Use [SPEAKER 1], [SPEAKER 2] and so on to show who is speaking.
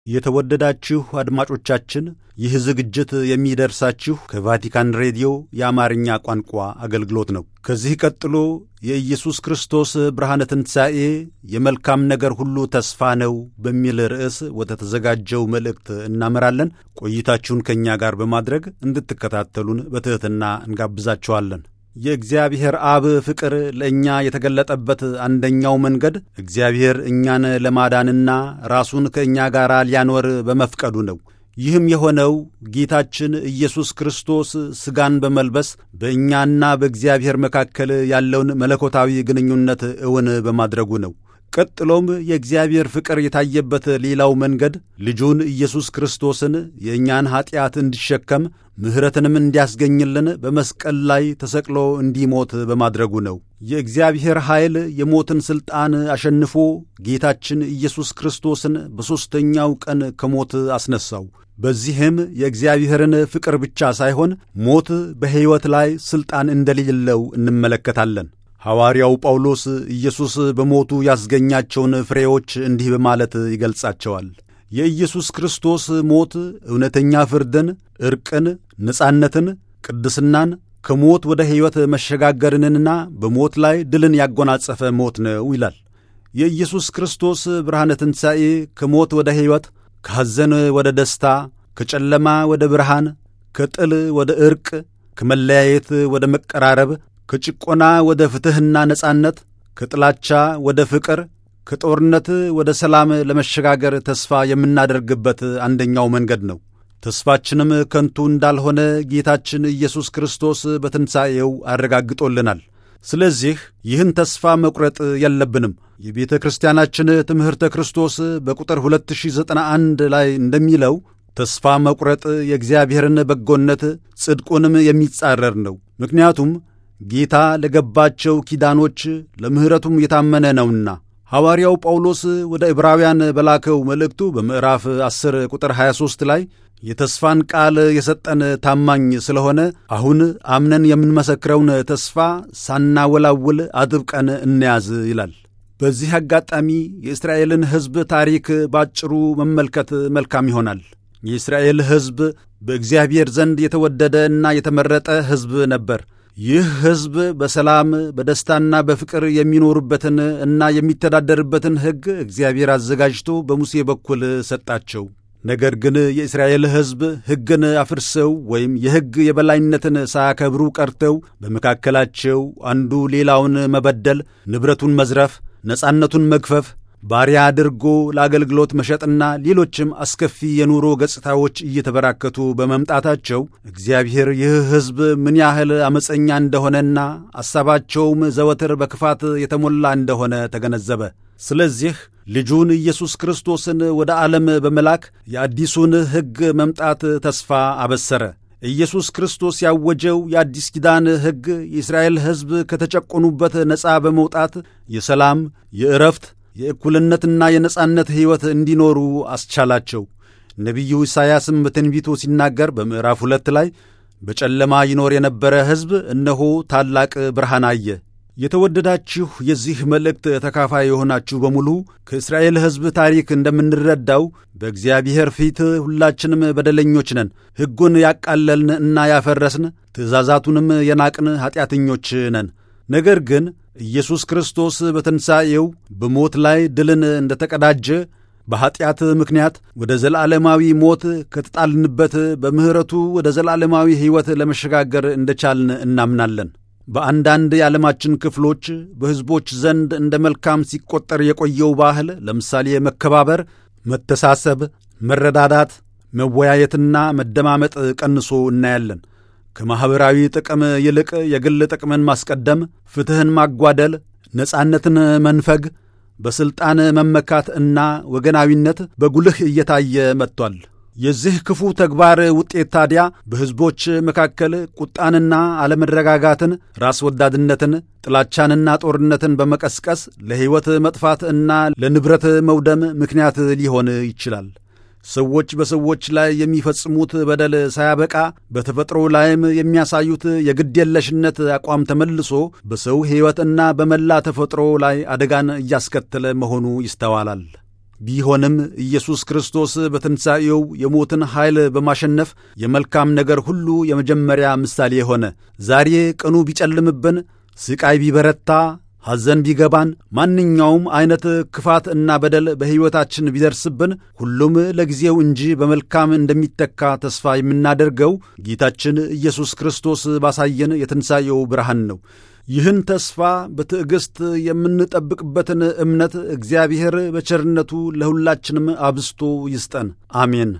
[SPEAKER 1] የተወደዳችሁ አድማጮቻችን ይህ ዝግጅት የሚደርሳችሁ ከቫቲካን ሬዲዮ የአማርኛ ቋንቋ አገልግሎት ነው። ከዚህ ቀጥሎ የኢየሱስ ክርስቶስ ብርሃነ ትንሣኤ የመልካም ነገር ሁሉ ተስፋ ነው በሚል ርዕስ ወደ ተዘጋጀው መልእክት እናመራለን። ቆይታችሁን ከእኛ ጋር በማድረግ እንድትከታተሉን በትሕትና እንጋብዛችኋለን። የእግዚአብሔር አብ ፍቅር ለእኛ የተገለጠበት አንደኛው መንገድ እግዚአብሔር እኛን ለማዳንና ራሱን ከእኛ ጋር ሊያኖር በመፍቀዱ ነው። ይህም የሆነው ጌታችን ኢየሱስ ክርስቶስ ሥጋን በመልበስ በእኛና በእግዚአብሔር መካከል ያለውን መለኮታዊ ግንኙነት እውን በማድረጉ ነው። ቀጥሎም የእግዚአብሔር ፍቅር የታየበት ሌላው መንገድ ልጁን ኢየሱስ ክርስቶስን የእኛን ኀጢአት እንዲሸከም ምሕረትንም እንዲያስገኝልን በመስቀል ላይ ተሰቅሎ እንዲሞት በማድረጉ ነው። የእግዚአብሔር ኃይል የሞትን ሥልጣን አሸንፎ ጌታችን ኢየሱስ ክርስቶስን በሦስተኛው ቀን ከሞት አስነሣው። በዚህም የእግዚአብሔርን ፍቅር ብቻ ሳይሆን ሞት በሕይወት ላይ ሥልጣን እንደሌለው እንመለከታለን። ሐዋርያው ጳውሎስ ኢየሱስ በሞቱ ያስገኛቸውን ፍሬዎች እንዲህ በማለት ይገልጻቸዋል። የኢየሱስ ክርስቶስ ሞት እውነተኛ ፍርድን፣ ዕርቅን፣ ነጻነትን፣ ቅድስናን ከሞት ወደ ሕይወት መሸጋገርንና በሞት ላይ ድልን ያጎናጸፈ ሞት ነው ይላል። የኢየሱስ ክርስቶስ ብርሃነ ትንሣኤ ከሞት ወደ ሕይወት፣ ከሐዘን ወደ ደስታ፣ ከጨለማ ወደ ብርሃን፣ ከጥል ወደ ዕርቅ፣ ከመለያየት ወደ መቀራረብ ከጭቆና ወደ ፍትሕና ነጻነት፣ ከጥላቻ ወደ ፍቅር፣ ከጦርነት ወደ ሰላም ለመሸጋገር ተስፋ የምናደርግበት አንደኛው መንገድ ነው። ተስፋችንም ከንቱ እንዳልሆነ ጌታችን ኢየሱስ ክርስቶስ በትንሣኤው አረጋግጦልናል። ስለዚህ ይህን ተስፋ መቁረጥ የለብንም። የቤተ ክርስቲያናችን ትምህርተ ክርስቶስ በቁጥር 2091 ላይ እንደሚለው ተስፋ መቁረጥ የእግዚአብሔርን በጎነት ጽድቁንም የሚጻረር ነው። ምክንያቱም ጌታ ለገባቸው ኪዳኖች ለምሕረቱም የታመነ ነውና። ሐዋርያው ጳውሎስ ወደ ዕብራውያን በላከው መልእክቱ በምዕራፍ 10 ቁጥር 23 ላይ የተስፋን ቃል የሰጠን ታማኝ ስለሆነ አሁን አምነን የምንመሰክረውን ተስፋ ሳናወላውል አጥብቀን እንያዝ ይላል። በዚህ አጋጣሚ የእስራኤልን ሕዝብ ታሪክ ባጭሩ መመልከት መልካም ይሆናል። የእስራኤል ሕዝብ በእግዚአብሔር ዘንድ የተወደደ እና የተመረጠ ሕዝብ ነበር። ይህ ሕዝብ በሰላም በደስታና በፍቅር የሚኖሩበትን እና የሚተዳደርበትን ሕግ እግዚአብሔር አዘጋጅቶ በሙሴ በኩል ሰጣቸው። ነገር ግን የእስራኤል ሕዝብ ሕግን አፍርሰው ወይም የሕግ የበላይነትን ሳያከብሩ ቀርተው በመካከላቸው አንዱ ሌላውን መበደል፣ ንብረቱን መዝረፍ፣ ነጻነቱን መግፈፍ ባሪያ አድርጎ ለአገልግሎት መሸጥና ሌሎችም አስከፊ የኑሮ ገጽታዎች እየተበራከቱ በመምጣታቸው እግዚአብሔር ይህ ሕዝብ ምን ያህል ዓመፀኛ እንደሆነና ሐሳባቸውም ዘወትር በክፋት የተሞላ እንደሆነ ተገነዘበ። ስለዚህ ልጁን ኢየሱስ ክርስቶስን ወደ ዓለም በመላክ የአዲሱን ሕግ መምጣት ተስፋ አበሰረ። ኢየሱስ ክርስቶስ ያወጀው የአዲስ ኪዳን ሕግ የእስራኤል ሕዝብ ከተጨቆኑበት ነፃ በመውጣት የሰላም የዕረፍት የእኩልነትና የነጻነት ሕይወት እንዲኖሩ አስቻላቸው። ነቢዩ ኢሳይያስም በትንቢቱ ሲናገር በምዕራፍ ሁለት ላይ በጨለማ ይኖር የነበረ ሕዝብ እነሆ ታላቅ ብርሃን አየ። የተወደዳችሁ የዚህ መልእክት ተካፋይ የሆናችሁ በሙሉ ከእስራኤል ሕዝብ ታሪክ እንደምንረዳው በእግዚአብሔር ፊት ሁላችንም በደለኞች ነን። ሕጉን ያቃለልን እና ያፈረስን፣ ትእዛዛቱንም የናቅን ኀጢአተኞች ነን። ነገር ግን ኢየሱስ ክርስቶስ በትንሣኤው በሞት ላይ ድልን እንደ ተቀዳጀ በኀጢአት ምክንያት ወደ ዘላለማዊ ሞት ከተጣልንበት በምሕረቱ ወደ ዘላለማዊ ሕይወት ለመሸጋገር እንደቻልን እናምናለን። በአንዳንድ የዓለማችን ክፍሎች በሕዝቦች ዘንድ እንደ መልካም ሲቆጠር የቆየው ባህል ለምሳሌ መከባበር፣ መተሳሰብ፣ መረዳዳት፣ መወያየትና መደማመጥ ቀንሶ እናያለን። ከማኅበራዊ ጥቅም ይልቅ የግል ጥቅምን ማስቀደም፣ ፍትሕን ማጓደል፣ ነጻነትን መንፈግ፣ በሥልጣን መመካት እና ወገናዊነት በጉልህ እየታየ መጥቷል። የዚህ ክፉ ተግባር ውጤት ታዲያ በሕዝቦች መካከል ቁጣንና አለመረጋጋትን፣ ራስ ወዳድነትን፣ ጥላቻንና ጦርነትን በመቀስቀስ ለሕይወት መጥፋት እና ለንብረት መውደም ምክንያት ሊሆን ይችላል። ሰዎች በሰዎች ላይ የሚፈጽሙት በደል ሳያበቃ በተፈጥሮ ላይም የሚያሳዩት የግድየለሽነት አቋም ተመልሶ በሰው ሕይወትና በመላ ተፈጥሮ ላይ አደጋን እያስከተለ መሆኑ ይስተዋላል። ቢሆንም ኢየሱስ ክርስቶስ በትንሣኤው የሞትን ኃይል በማሸነፍ የመልካም ነገር ሁሉ የመጀመሪያ ምሳሌ ሆነ። ዛሬ ቀኑ ቢጨልምብን፣ ስቃይ ቢበረታ ሐዘን ቢገባን ማንኛውም ዐይነት ክፋት እና በደል በሕይወታችን ቢደርስብን ሁሉም ለጊዜው እንጂ በመልካም እንደሚተካ ተስፋ የምናደርገው ጌታችን ኢየሱስ ክርስቶስ ባሳየን የትንሣኤው ብርሃን ነው። ይህን ተስፋ በትዕግሥት የምንጠብቅበትን እምነት እግዚአብሔር በቸርነቱ ለሁላችንም አብስቶ ይስጠን። አሜን።